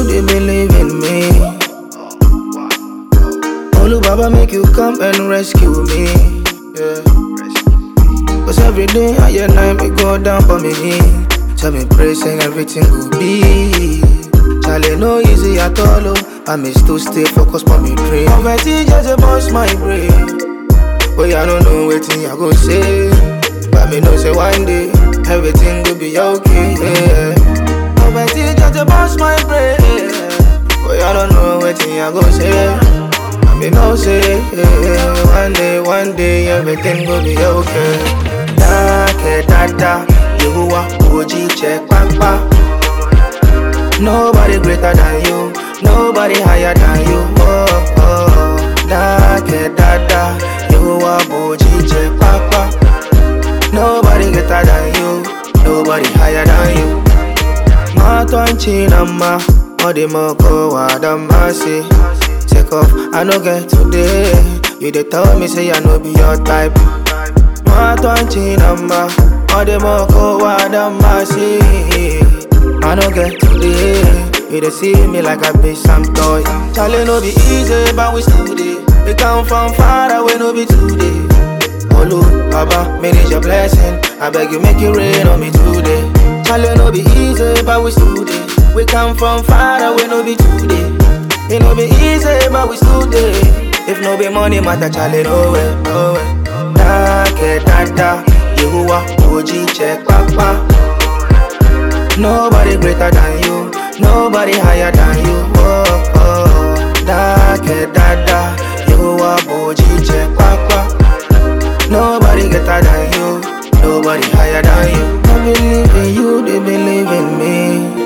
they believe in me. Olu Baba make you come and rescue me. Yeah. Cause every day I and night me go down for me knee. Tell me pray saying everything will be. Charlie no easy at all. Oh. I miss to stay focused on me dream. Poverty just a bust my brain. But I don't know what I go say. But me know say one day everything will be okay. Yeah. Poverty just a bust my brain. But I don't know what I go say. But me know say yeah. one day, one day everything will be okay. Da ke da da, Yehovah Oji check papa. Nobody greater than you, nobody higher than you. Oh oh, da ke da da, Yehovah Oji check papa. Nobody greater than you, nobody higher than you. Matonchi nama, odimoko wadamasi. Take off, I no get today. You dey tell me say I no be your type. Matonchi nama, odimoko wadamasi. I no get today. You dey see me like I be some toy. Charlie no be easy, but we still dey. We come from far away, no be today. Olu, Baba, manage your blessing. I beg you, make it rain on me today. Charlie no be easy, but we still dey. We come from far away, no be today. It no be easy, but we still dey. If no be money matter, Charlie no way, no way. Da ke da da, Yehovah Oji check papa. Nobody greater than you, nobody higher than you. Oh oh, da ke da da, Yehovah Oji check papa. Nobody greater than you, nobody higher than you. I believe in you, they believe in me.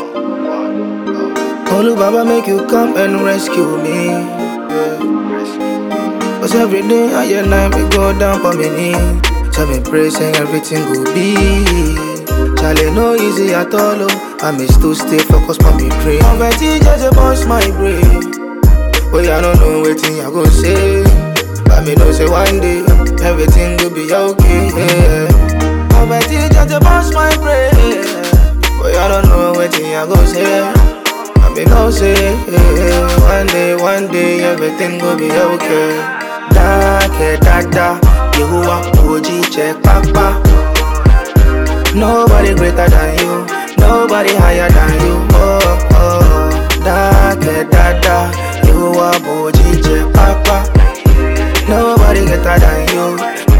Olu Baba make you come and rescue me. Yeah. Cause every day I and night we go down for me knee. Tell me pray saying everything will be. Charlie no easy at all. Oh. I miss to stay focused on me dream. Poverty just a bust my brain. But I don't know what I go say. But me know say one day everything will be okay. Yeah. Poverty just a bust my brain. But I don't know what I go say. But me know say yeah. one day, one day everything will be okay. Da ke da da, Yehovah Oji check papa. Nobody greater than you, nobody higher than you. Oh oh, da ke da da, Yehovah Oji check papa. Nobody greater than you,